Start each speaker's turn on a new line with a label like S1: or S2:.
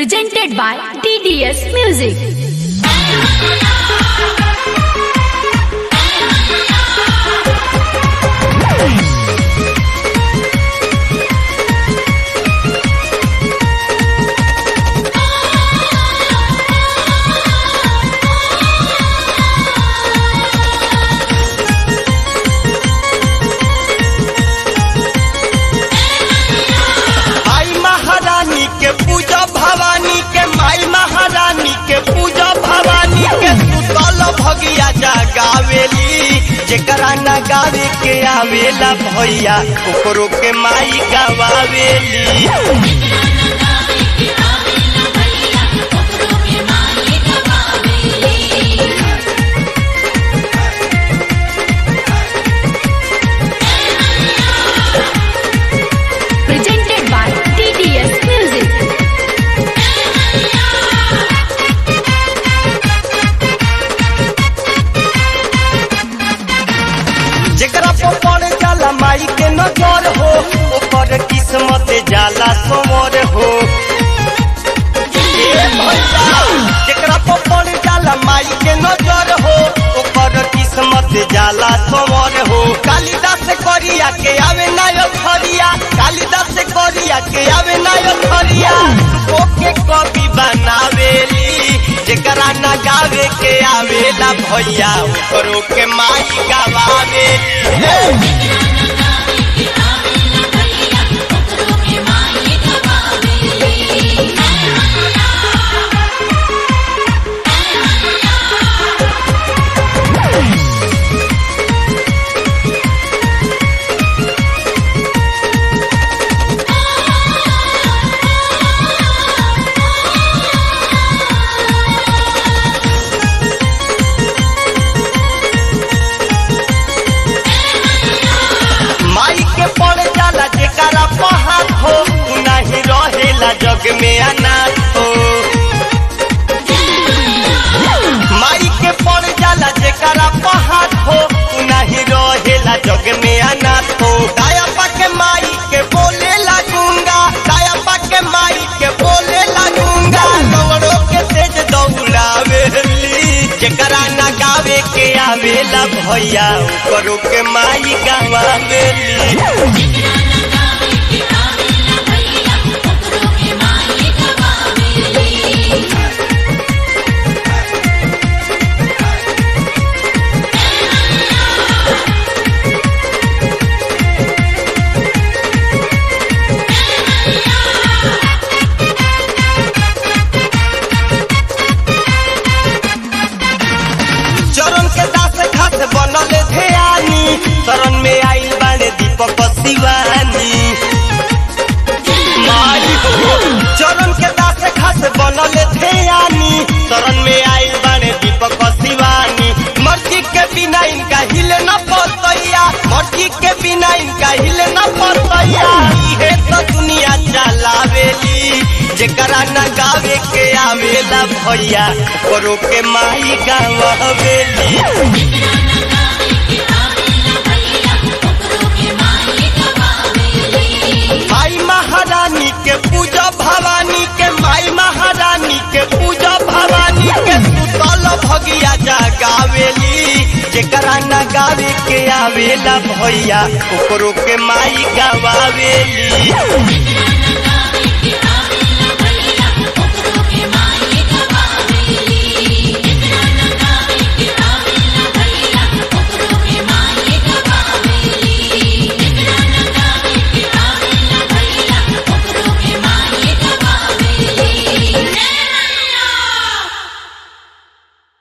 S1: presented by TDS Music.
S2: माई महारानी के पूजा भवानी के माई महारानी के पूजा भवानी के सुतल भगिया जगावेली जेकरा न गावे के आवेला भैया ओकरो के माई गवावेली
S1: Presented by TDS Music.
S2: जेकरा पर पड़ जाला माई के नजर हो ओकर किस्मत जाला समर हो ए भैया, जेकरा पर पड़ जाला माई के नजर हो ओकर किस्मत जाला समर हो कालिदास करिया के आवे नाय खरिया कालिदास करिया के आवे नाय खरिया ओके कवि बनावेली जेकरा न गावे के आवेला भैया ओकरो के माई गवावेली माई के पड़ जाला जेकरा पहाड़ हो उ नहीं रहेला जग में अनाथ हो माई के पड़ जाला जेकरा पहाड़ हो उ नहीं रहेला जग में अनाथ हो दाया के माई के बोले लगूंगा दाया के माई के बोले लगूंगा कवड़ों के तेज दौड़ावेली जेकरा न गावे के आवेला भैया करो के माई गवावेली चरण के दास घास बनल ध्यानी शरण में आइल बाड़े दीपक शिवानी माई हो चरण के दास घास बनल ध्यानी शरण में आइल बाड़े दीपक शिवानी मर्जी के बिना इनका हिले न पड़तैया मर्जी के बिना इनका हिले न पड़तैया इहे तो दुनिया चलावेली जेकरा न गावे के आवेला भैया करो के माई गावेली माई महारानी के पूजा भवानी के माई महारानी के पूजा भवानी के सुतल भगिया जगावेली जेकरा न गावे के आवेला भैया ओकरो के माई गवावेली